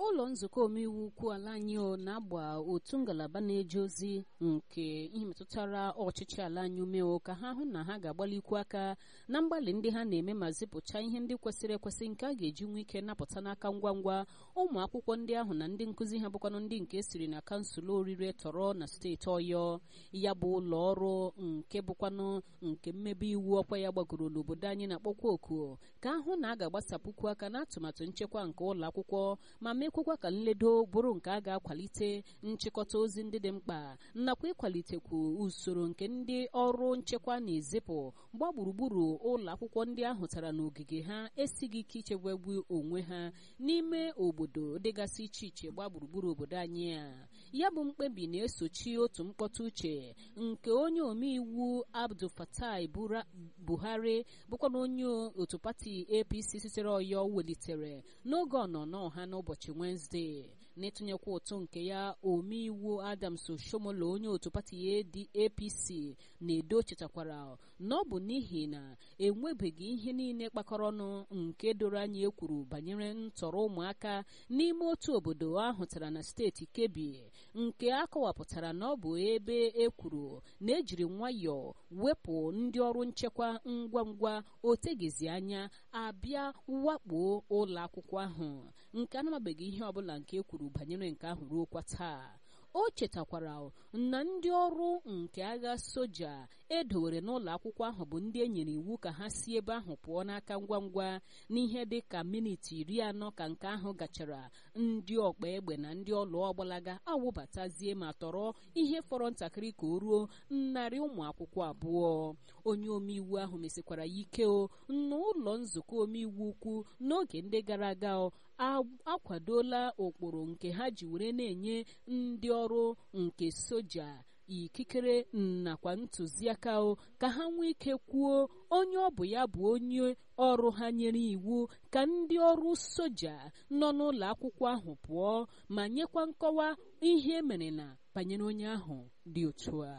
ụlọ nzukọ omeiwu ukwu ala anyị na-agba otu ngalaba na-eje ozi nke ihe metụtara ọchịchị ala anyị ume ka ha hụ na ha ga-agbalikwu aka na mgbalị ndị ha na-eme ma zipụcha ihe ndị kwesịrị ekwesị nke a ga-eji nwee ike napụta n'aka ngwa ngwa ụmụ akwụkwọ ndị ahụ na ndị nkụzi ha bụkwanụ ndị nke siri na kansụl orire tọrọ na steeti ọyọ ya bụ ụlọ ọrụ nke bụkwanụ nke mmebe iwu ọkwa ya gbagoro n'obodo anyị na-akpọkwa oku ka ahụ na a ga-agbasapụkwu aka n'atụmatụ nchekwa nke ụlọ akwụkwọ ma mekwekwa ka nledo bụrụ nke a ga-akwalite nchịkọta ozi ndị dị mkpa nakwa ịkwalitekwu usoro nke ndị ọrụ nchekwa na-ezipụ mgba gburugburu ụlọ akwụkwọ ndị ahụ tara n'ogige ha esighị ike ichebegbu onwe ha n'ime obodo dịgasị iche iche gba gburugburu obodo anyị a ya bụ mkpebi na-esochi otu mkpọtụ uche nke onye omeiwu Abdul Fatai Buhari bụkwa na onye otu pati APC sitere Ọyọ welitere n'oge ọnọnọ ha n'ụbọchị Wenezdee n'ịtụnyekwa ụtụ nke ya omeiwu Adams Oshomolo onye otu pati APC na-edo chetakwara na ọ bụ n'ihi na enwebeghị ihe niile kpakọrọ ọnụ nke doro anya ekwuru banyere ntọrọ ụmụaka n'ime otu obodo ahụtara na steeti Kebbi nke a kọwapụtara na ọ bụ ebe ekwuru na ejiri nwayọọ wepụ ndị ọrụ nchekwa ngwa ngwa otegizi anya abịa wakpo ụlọ akwụkwọ ahụ nke anamabeghị ihe ọbụla nke ekwuru banyere nke ahụ ruo kwa taa o chetakwara na ndị ọrụ nke agha soja edowere n'ụlọ akwụkwọ ahụ bụ ndị e nyere iwu ka ha si ebe ahụ pụọ n'aka ngwa ngwa n'ihe dị ka miniti iri anọ ka nke ahụ gachara ndị ọkpa egbe na ndị ọlụ ọgbalaga awụbatazie ma tọrọ ihe fọrọ ntakịrị ka o ruo narị ụmụ akwụkwọ abụọ onye omeiwu ahụ mesikwara ya ike o na ụlọ nzukọ omeiwu ukwu n'oge ndị gara aga akwadola ụkpụrụ nke ha ji were na-enye ndị ọrụ nke soja ikikere nakwa ntụziaka o ka ha nwee ike kwuo onye ọ bụ ya bụ onye ọrụ ha nyere iwu ka ndị ọrụ soja nọ n'ụlọ akwụkwọ ahụ pụọ ma nyekwa nkọwa ihe mere na banyere onye ahụ dị otu a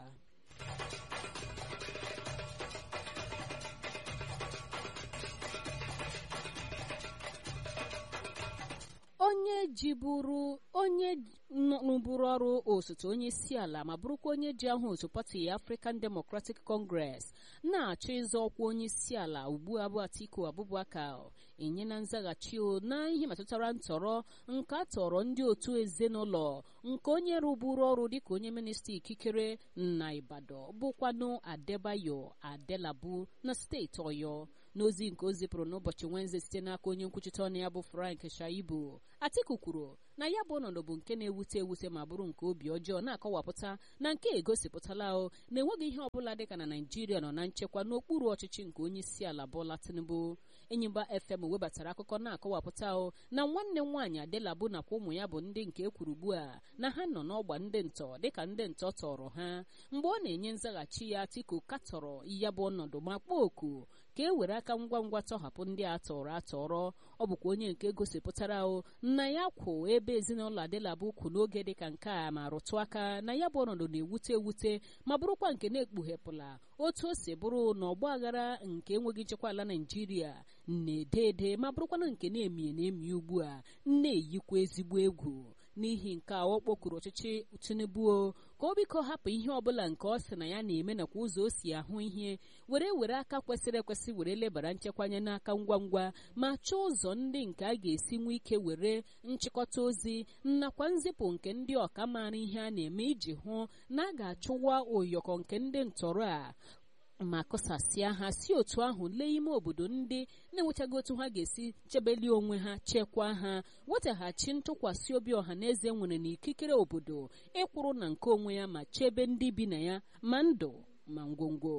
onye jiburu onye rụburu ọrụ osote onye isi ala ma bụrụkwa onye ji ahụ otu pati African Democratic Congress na-achọ ịzọ ọkwa onye isi ala ugbu a bụ Atiku Abubakar enye na nzaghachi o na ihe metụtara ntọrọ nke a tọrọ ndị otu ezinụlọ nke onye rụburu ọrụ dịka onye minista ikikere na Ibadan bụkwanụ Adebayo Adelabu na steeti Ọyọ n'ozi nke o zipụrụ n'ụbọchị Wenezde site n'aka onye nkwuchite ọnụ ya bụ Frank Shaibu Atiku kwuru na ya bụ ọnọdụ bụ nke na-ewute ewute ma bụrụ nke obi ọjọọ na-akọwapụta na nke egosipụtala o na-enweghị ihe ọbụla dịka na Naịjirịa nọ na nchekwa n'okpuru ọchịchị nke onye isi ala Bola Tinubu Enyimba FM webatara akụkọ na-akọwapụta o na nwanne nwaanyị Adelabu nakwa ụmụ ya bụ ndị nke ekwuru ugbu a na ha nọ n'ọgba ndị ntọ dịka ndị ntọ tọrọ ha mgbe ọ na-enye nzaghachi ya Atiku katọrọ ya bụ ọnọdụ ma kpọọ oku ka e were aka ngwa ngwa tọhapụ ndị a tọrọ atọrọ ọ bụkwa onye nke gosipụtara o na ya kwụ ebe ezinụlọ Adelabu kwụ n'oge dịka nke a ma rụtụ aka na ya bụ ọnọdụ na-ewute ewute ma bụrụkwa nke na-ekpughepụla otu o si bụrụ na ọgba aghara nke enweghị nchekwa ala Naịjirịa na-ede ede ma bụrụkwana nke na-emi na-emi ugbu a na-eyikwa ezigbo egwu n'ihi nke a ọ kpọkuru ọchịchị Tinubu ka o biko hapụ ihe ọbụla nke ọ sị na ya na-eme nakwa ụzọ o si ahụ ihe were were aka kwesịrị ekwesị were lebara nchekwa anya n'aka ngwa ngwa ma chọọ ụzọ ndị nke a ga-esi nwee ike were nchịkọta ozi nakwa nzipụ nke ndị ọka maara ihe a na-eme iji hụ na a ga-achụwa ụyọkọ nke ndị ntọrọ a ma kụsasịa ha si otu ahụ lee ime obodo ndị na-enwechaghị otu ha ga-esi chebeli onwe ha chekwaa ha wetaghachi ntụkwasị obi ọha na eze nwere n'ikikere obodo ịkwụrụ na nke onwe ya ma chebe ndị bi na ya ma ndụ ma ngwongwo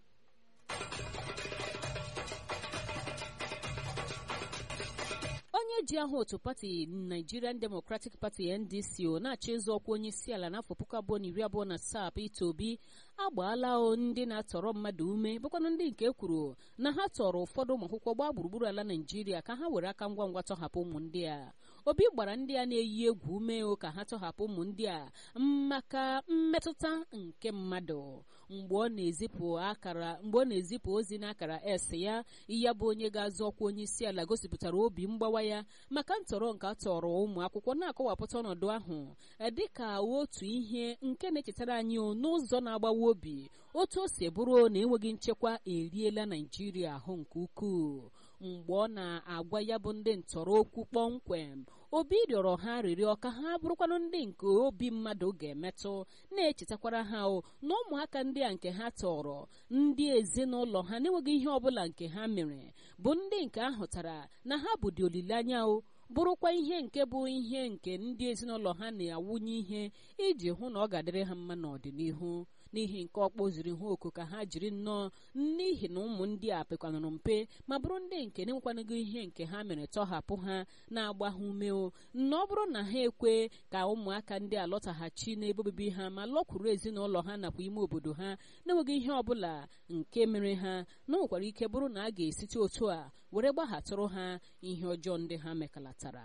onye ji aha otu pati Nigerian Democratic Party NDC o na-achọ ịzụ ọkwa onye isi ala n'afọ puku abụọ na iri abụọ na asaa Peter Obi agbaala o ndị na-atọrọ mmadụ ume bụkwanụ ndị nke kwuru na ha tọrọ ụfọdụ ụmụ akwụkwọ gbaa gburugburu ala Naijiria ka ha were aka ngwa ngwa tọhapụ ụmụ ndị a obi gbara ndị a na-eyi egwu ume ka ha tọhapụ ụmụ ndị a maka mmetụta nke mmadụ mgbe ọ na-ezipụ akara mgbe ọ na-ezipụ ozi n'akara s ya ya bụ onye ga-azụ ọkwa onye isi ala gosipụtara obi mgbawa ya maka ntọrọ nke atọrọ ụmụ akwụkwọ na-akọwapụta ọnọdụ ahụ dịka otu ihe nke na-echetara anyị n'ụzọ na-agbawa obi otu o si bụrụ na enweghị nchekwa eriela naijiria ahụ nke ukwuu mgbe ọ na-agwa ya bụ ndị ntọrọ okwu kpọmkwem obi rịọrọ ha rịrịọ ka ha bụrụkwanụ ndị nke obi mmadụ ga-emetụ na-echetakwara ha o na ụmụaka ndị a nke ha tọrọ ndị ezinụlọ ha na-enweghị ihe ọbụla nke ha mere bụ ndị nke ahụtara na ha bụdị olileanya o bụrụkwa ihe nke bụ ihe nke ndị ezinụlọ ha na-awụnye ihe iji hụ na ọ ga-adịrị ha mma n'ọdịnihu n'ihi nke ọ kpọziri ha oku ka ha jiri nnọọ n'ihi na ụmụ ndị a pekwanụrụ mpe ma bụrụ ndị nke na-enwekwanụgo ihe nke ha mere tọhapụ ha na-agba ha ume o na ọ bụrụ na ha ekwe ka ụmụaka ndị a lọtaghachi n'ebe obibi ha ma lọkwuru ezinụlọ ha nakwa ime obodo ha na-enweghị ihe ọbụla nke mere ha na o nwekwara ike bụrụ na a ga-esite otu a were gbaghatụrụ ha ihe ọjọọ ndị ha mekalatara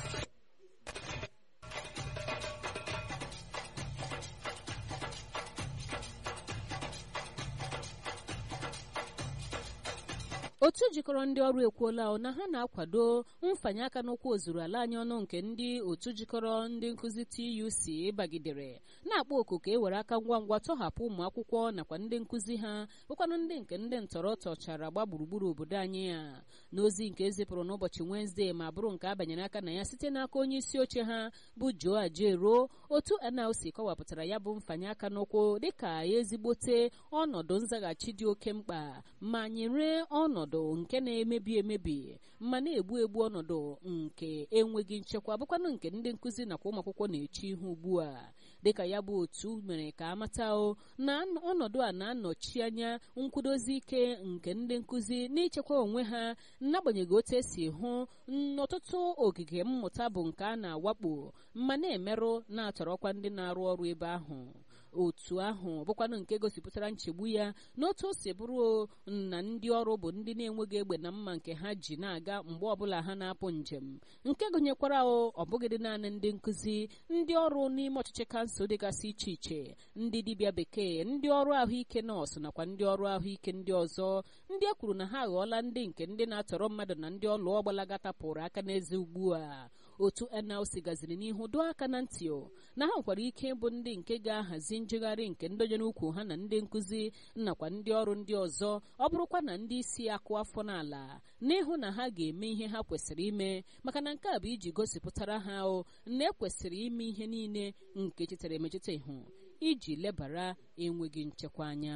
otu jikọrọ ndị ọrụ ekwuola na ha na-akwado mfanye aka n'ụkwụ ozuru ala anyị ọnụ nke ndị otu jikọrọ ndị nkụzi TUC bagidere na-akpọ oku ka e were aka ngwa ngwa tọhapụ ụmụ akwụkwọ nakwa ndị nkụzi ha bụkwanụ ndị nke ndị ntọrọ tọchara gba gburugburu obodo anyị ya n'ozi nke ezipụrụ n'ụbọchị Wenezdee ma bụrụ nke abanyere aka na ya site n'aka onye isi oche ha bụ Joe Ajaero otu NLC kọwapụtara ya bụ mfanye aka n'ụkwụ dịka ezigbote ọnọdụ nzaghachi dị oke mkpa ma nyere ọnọdụ nke na-emebi emebi ma na-egbu egbu ọnọdụ nke enweghị nchekwa bụkwanụ nke ndị nkụzi nakwa ụmụ akwụkwọ na-eche ihu ugbu a dịka ya bụ otu mere ka amata o na ọnọdụ a na-anọchi anya nkwudozi ike nke ndị nkụzi n'ichekwa onwe ha n'agbanyeghị otu esi hụ n'ọtụtụ ogige mmụta bụ nke a na-awakpo ma na-emerụ na-atọrọkwa ndị na-arụ ọrụ ebe ahụ otu ahụ bụkwanụ nke gosipụtara nchegbu ya n'otu o si bụrụ na ndị ọrụ bụ ndị na-enweghị egbe na mma nke ha ji na-aga mgbe ọbụla ha na-apụ njem nke gụnyekwara ọ bụghịdị naanị ndị nkụzi ndị ọrụ n'ime ọchịchị kansụl dịgasị iche iche ndị dibịa bekee ndị ọrụ ahụike nọọsụ nakwa ndị ọrụ ahụike ndị ọzọ ndị e kwuru na ha aghọọla ndị nke ndị na-atọrọ mmadụ na ndị ọlụ ọgbalaga tapụrụ aka n'eze ugbu a otu NLC gaziri n'ihu doo aka na ntị na ha nwekwara ike ịbụ ndị nke ga-ahazi njegharị nke ndonyere ukwu ha na ndị nkụzi nakwa ndị ọrụ ndị ọzọ ọ bụrụkwa na ndị isi akụ afọ n'ala n'ịhụ na ha ga-eme ihe ha kwesịrị ime maka na nke a bụ iji gosipụtara ha o na ekwesịrị ime ihe niile nke chetara emecheta ihu iji lebara enweghị nchekwa anya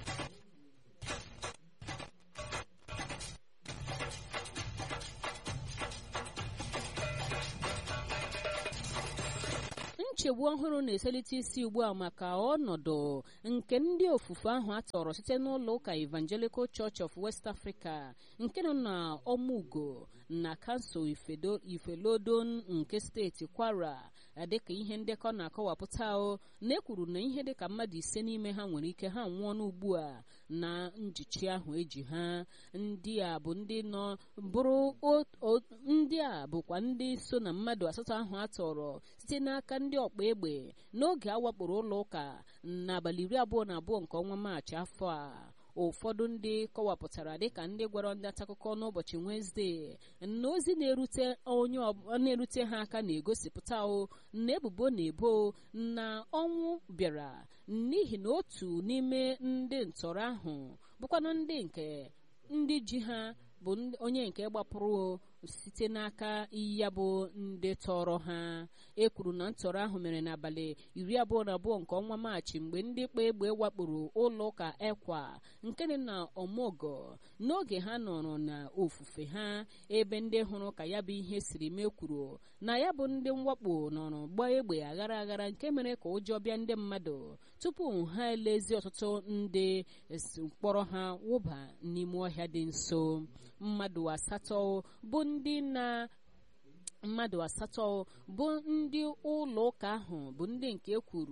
nchegbu ọhụrụ na-eselite isi ugbu a maka ọnọdụ nke ndị ofufe ahụ atọrọ site n'ụlọ ụka Evangelical Church of West Africa nke nọ na ọmụgo na kansụl Ifelodon nke steeti Kwara dịka ihe ndekọ na-akọwapụta o na ekwuru na ihe dịka mmadụ ise n'ime ha nwere ike ha nwụọ n'ugbu a na njichi ahụ eji ha ndị a bụ ndị nọ bụrụ ndị a bụkwa ndị so na mmadụ asatọ ahụ atọrọ site n'aka ndị ọkpa egbe n'oge a wakporo ụlọ ụka n'abalị iri abụọ na abụọ nke ọnwa maachị afọ a ụfọdụ ndị kọwapụtara dịka ndị gwara ndị ntaakụkọ n'ụbọchị Wenezdee na ozi na-erute onye na-erute ha aka na-egosipụta o na ebubo na-ebo na ọnwụ bịara n'ihi na otu n'ime ndị ntọrọ ahụ bụkwanụ ndị nke ndị ji ha bụ onye nke gbapụrụ site n'aka ya bụ ndị tọrọ ha e kwuru na ntọrọ ahụ mere n'abalị iri abụọ na abụọ nke ọnwa maachị mgbe ndị kpa egbe wakporo ụlọ ụka ekwa nke dị na omogo n'oge ha nọrọ na ofufe ha ebe ndị hụrụ ka ya bụ ihe siri mee kwuru na ya bụ ndị mwakpo nọrọ gbaa egbe aghara aghara nke mere ka ụjọ bịa ndị mmadụ tupu ha elezi ọtụtụ ndị mkpọrọ ha wụba n'ime ọhịa dị nso mmadụ asatọ bụ ndị na mmadụ asatọ bụ ndị ụlọ ụka ahụ bụ ndị nke kwuru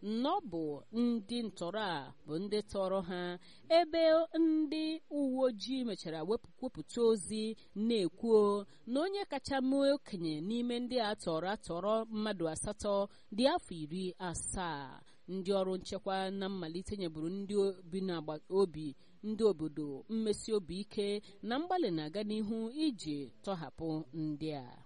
na ọ bụ ndị ntọrọ a bụ ndị tọrọ ha ebe ndị uwe ojii mechara wepụta ozi na-ekwuo na onye kacha mee okenye n'ime ndị a tọrọ atọrọ mmadụ asatọ dị afọ iri asaa ndị ọrụ nchekwa na mmalite nyeburu ndị obi n'agbata obi ndị obodo mmesi obi ike na mgbalị na-aga n'ihu iji tọhapụ ndị a